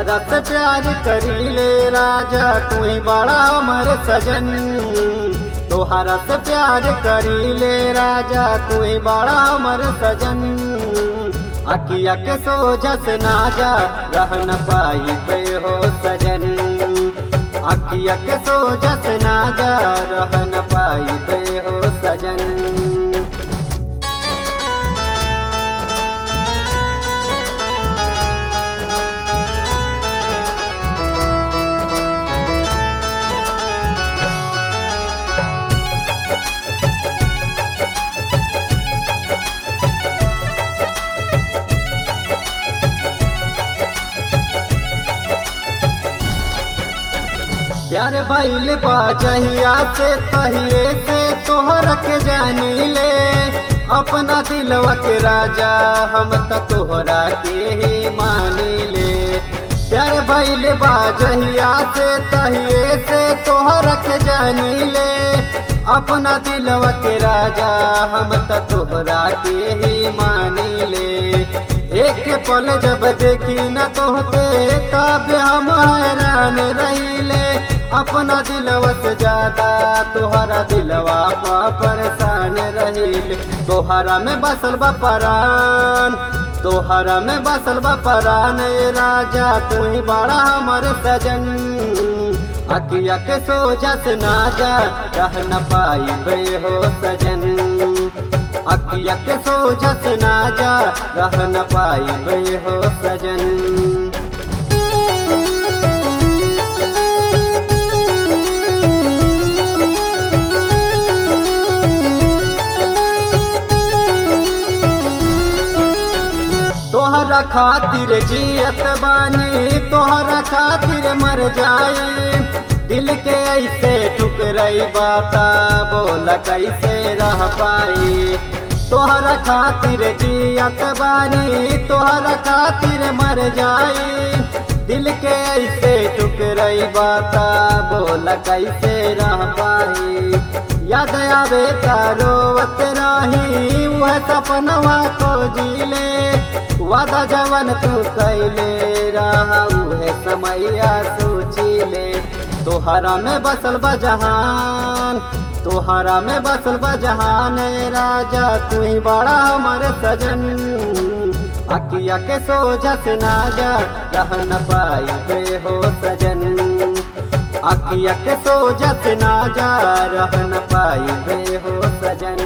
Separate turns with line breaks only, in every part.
तोहरा से प्यार करीले राजा तू ही बड़ा हमर सजन तोहरा से प्यार करीले राजा तू ही बड़ा हमर सजन अकिया के सोझा से ना जा रह न पाई पे हो सजन अकिया के सोझा से ना जा रह न पाई पे हो सजन प्यार भैल बाजहिया से तहिए से तोहर के जानी ले अपना दिलवा के राजा हम त तोहरा के ही मानी ले प्यार भैल बाजहिया से तहिए से तोहर के जानी ले अपना दिलवा के राजा हम त तोहरा के ही मानी ले एक पल जब देखी न तोहते तब हम हैरान रहीले अपना दिलवा से ज्यादा तोहरा दिलवा पा परेशान रहीले तोहरा में बसल बा परान तोहरा में बसल बा परान ए राजा तू ही बड़ा हमर सजन अकिया के सोझा से ना जा रह न पाई बे हो सजन अकिया के सोझा से ना जा रह न पाई बे हो सजन तोहरा खातिर जियत बानी तोहरा खातिर मर जाई दिल के ऐसे ठुकरई बाता बोला कैसे रह पाई तोहरा खातिर जियत बानी तोहरा खातिर मर जाई दिल के ऐसे ठुकरई बाता बोला कैसे रह पाई याद आवे तारोवत रही वह सपनवा को जीले वादा जवन तू कैले रहा उहे समैया सोचिले तोहरा में बसल बजहान तोहरा में बसल बजहान राजा तू ही बड़ा हमर सजन अकिया के सोझा से ना जा रह न पाई बे हो सजन अकिया के सोझा से ना जा रह न पाई बे हो सजन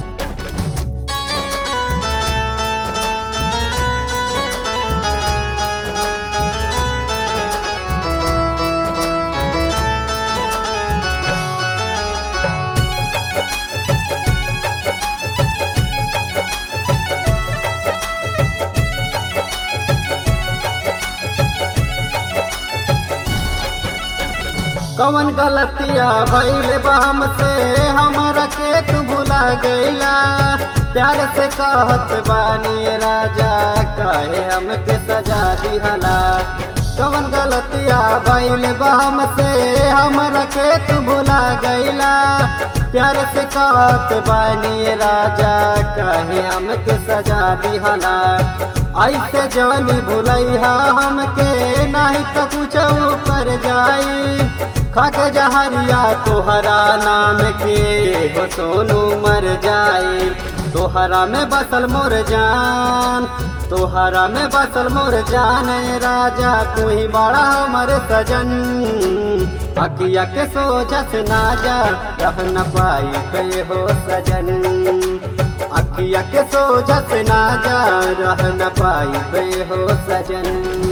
कवन गलतिया भैल बम से हमारा के तू भुला गईला प्यार से कहत बानी राजा कहे हमके सजा दिहला कवन गलतिया भैल बम से हमारा के तू भुला गईला प्यार से कहत बानी राजा कहे हमके सजा दिहला ऐसे जानी भुलैहा हमके नहीं तो कुछ कर जाई खाके जहरिया तोहरा नाम के हो सोनू मर जाए तोहरा में बसल मोर जान तोहरा में बसल मोर जान राजा तू ही बड़ा हमर सजन अकिया के सोझा से ना जा रह न पाई पे हो सजन अखिया के सोझा से ना जा रह न पाई बे हो सजन